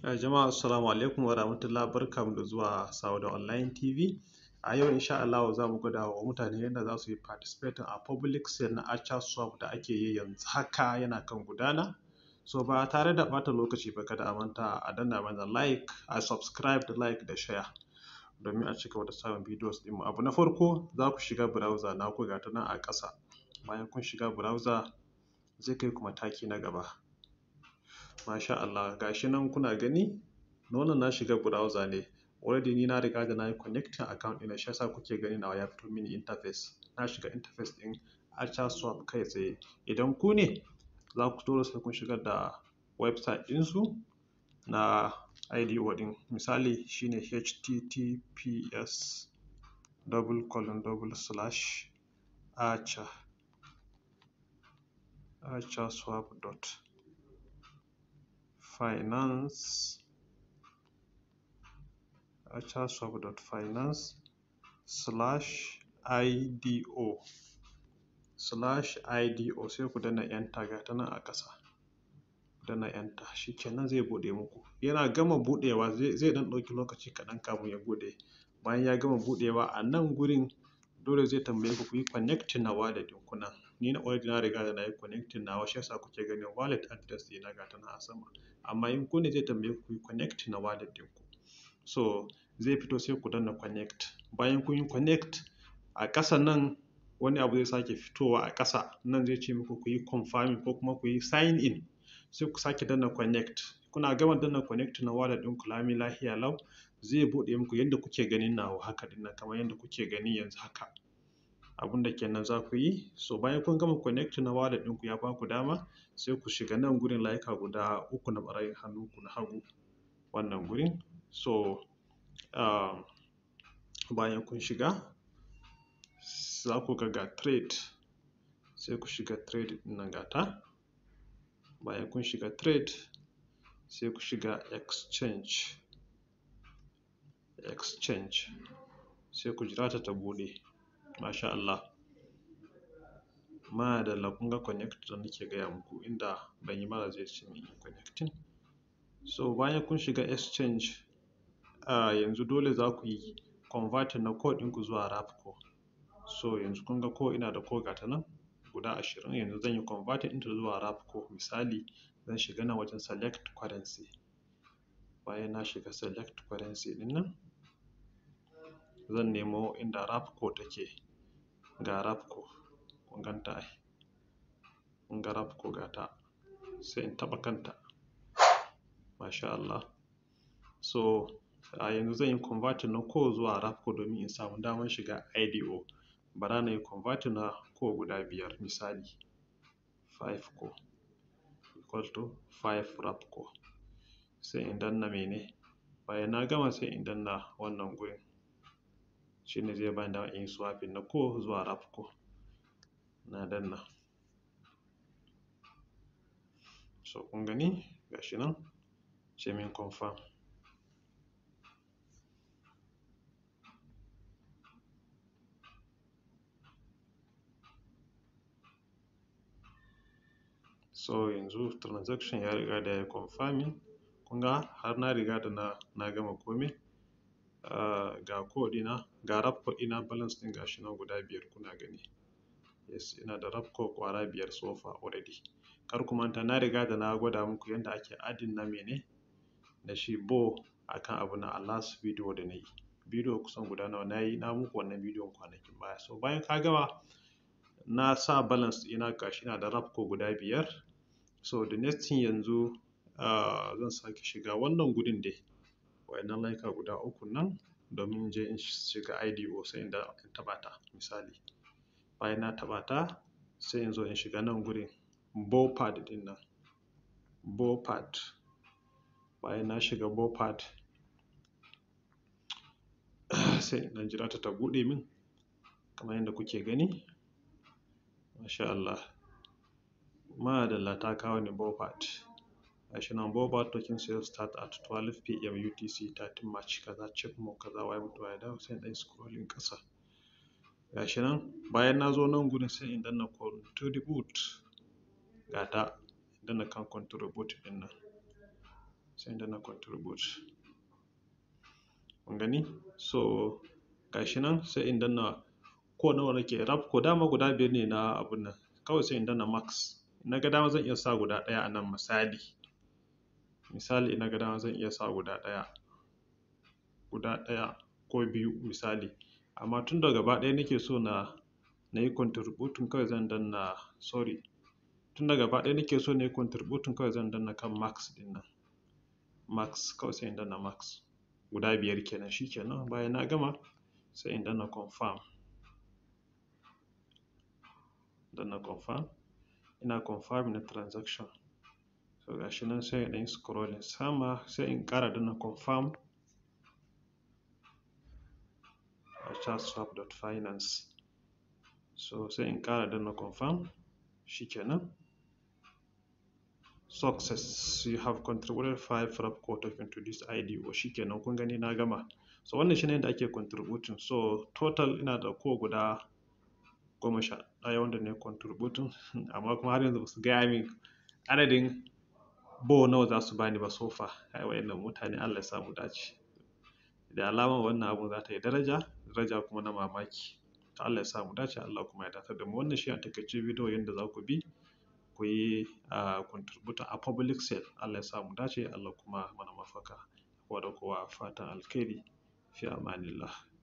Jama'a assalamu alaikum wa rahmatullah barkanmu da zuwa Sauda Online TV. A yau insha Allahu za mu gwada wa mutane yadda za su yi participating a public sale na Acha swap da ake yi yanzu haka yana kan gudana. So ba tare da ɓata lokaci ba kada a manta a danna mana like, a subscribe da like da share domin a cigaba da samun videos ɗinmu. Abu na farko za ku shiga browser naku ga ta nan a ƙasa. Bayan kun shiga browser zai kai ku mataki na gaba. Masha Allah ga shi nan kuna gani wannan na shiga browser ne. Already ni na riga da na yi connecting account ɗina shi yasa kuke ganin nawa ya fito mini interface. Na shiga interface ɗin Acha swap kai tsaye. Idan ku ne za ku dole sai kun shigar da website ɗinsu na IDO ɗin. Misali shine https double colon double slash acha achaswap dot finance achaswap dot finance slash IDO slash IDO sai ku danna enter ga ta nan a ƙasa. Danna enter shi kenan zai buɗe muku. Yana gama buɗewa zai ɗan ɗauki lokaci kaɗan kafin ya buɗe. Bayan ya gama buɗewa a nan gurin dole zai tambaye ku ku yi connecting na wallet ɗinku nan. Ni na already na riga da na yi connecting nawa shi yasa kuke ganin wallet address ɗina ga ta nan a sama. Amma in ku ne zai tambaye ku ku yi connecting na wallet ɗinku. So zai fito sai ku danna connect. Bayan kun yi connect a ƙasa nan wani abu zai sake fitowa a ƙasa nan zai ce muku ku yi confirming ko kuma ku yi sign in. Sai ku sake danna connect. Kuna gama danna connect na wallet ɗinku lami lafiya lau zai buɗe muku yadda kuke ganin nawa haka ɗin nan kamar yadda kuke gani yanzu haka. Abun da kenan za ku yi so bayan kun gama connect na wallet ɗinku ya ba ku dama sai ku shiga nan gurin layuka guda uku na ɓarayin hannunku na hagu wannan gurin. So uh, bayan kun shiga za ku ga ga trade sai ku shiga trade ɗin nan gata. Bayan kun shiga trade sai ku shiga exchange exchange sai ku jira ta ta buɗe. Masha Allah. Madalla kun ga connect da nake gaya muku inda ban yi ba zai ce min connecting. So bayan kun shiga exchange uh, yanzu dole za ku yi converting na code ɗinku zuwa Rapco. So yanzu kun ga ko ina da ko ga ta nan guda ashirin yanzu zan yi converting ɗinta zuwa Rapco misali zan shiga nan wajen select currency. Bayan na shiga select currency ɗin nan zan nemo inda Rapco take ga Rapco kun gan ta ai. Kun ga Rapco ga ta sai in taɓa kanta. Masha Allah. So a yanzu zan yi converting na ko zuwa Rapco domin in samu damar shiga IDO. Bara na yi converting na ko guda biyar misali five ko equal to five Rapco. Sai in danna mene bayan na gama sai in danna wannan gurin. Shi ne zai bani damar in yi swapping na ko zuwa Rapco. Na danna. So kun gani ga shi nan sai min confirm. So yanzu transaction ya riga da ya confirming. Kun ga har na riga da na, na gama komai. Uh, ga code ɗina ga Rapco ɗina balance ɗin ga shi nan guda biyar kuna gani. Yes ina da Rapco ƙwara biyar so far already. Kar ku manta na riga da na gwada muku yadda ake adding na mene da shi bo akan abu na a last video da na yi. Video kusan guda nawa na yi na muku wannan bidiyon kwanakin baya. So bayan ka gama na sa balance ɗina ga shi na da Rapco guda biyar. So the next thing yanzu uh, zan sake shiga wannan gudun dai. Wayannan layuka guda uku nan domin in je in shiga IDO sai in da in taɓa ta misali. Bayan na taɓa ta sai in zo in shiga nan gurin BOPAD ɗin nan. BOPAD. Bayan na shiga BOPAD sai in ɗan jira ta ta buɗe min kamar yadda kuke gani. Masha Allah. Madalla ta kawo ni BOPAD. Ga shi nan BOPAD token sale start at 12 pm UTC 13 March kaza check mo kaza waye mutu waye dawo sai in ɗan scrolling ƙasa. Ga shi nan bayan na zo nan gurin sai in danna contribute ga ta in danna kan contribute ɗin nan. sai in danna contribute kun gani so gashi nan sai in danna ko nawa nake rab ko dama guda biyar ne na abun nan kawai sai in danna max na ga dama zan iya sa guda ɗaya a nan misali misali na ga dama zan iya sa guda ɗaya guda ɗaya ko biyu misali amma tun da gaba ɗaya nake so na na yi contributing kawai zan danna sorry tun da gaba ɗaya nake so na yi contributing kawai zan danna kan max ɗin nan max kawai sai in danna max guda biyar kenan shi kenan bayan na gama sai in danna confirm danna confirm ina confirm na transaction so gashi nan sai in ɗan scrolling sama sai in ƙara danna confirm a chatswap.finance so sai in ƙara danna confirm shikenan success you have contributed five Rapco token to this IDO shikenan kun gani na gama so wannan shine yadda ake contributing so total ina da ko guda goma sha ɗaya wanda ne contributing amma kuma har yanzu ba su gaya min adadin bo nawa za su bani ba so far kai wayannan mutane Allah ya sa mu dace da alama wannan abun za ta yi daraja daraja kuma na mamaki to Allah ya sa mu dace Allah kuma ya datar da mu wannan shi a takaice bidiyo yadda za ku bi ku yi a contributor a public sale Allah ya sa mu dace Allah kuma mana mafaka kowa da kowa fatan alkhairi fi amanillah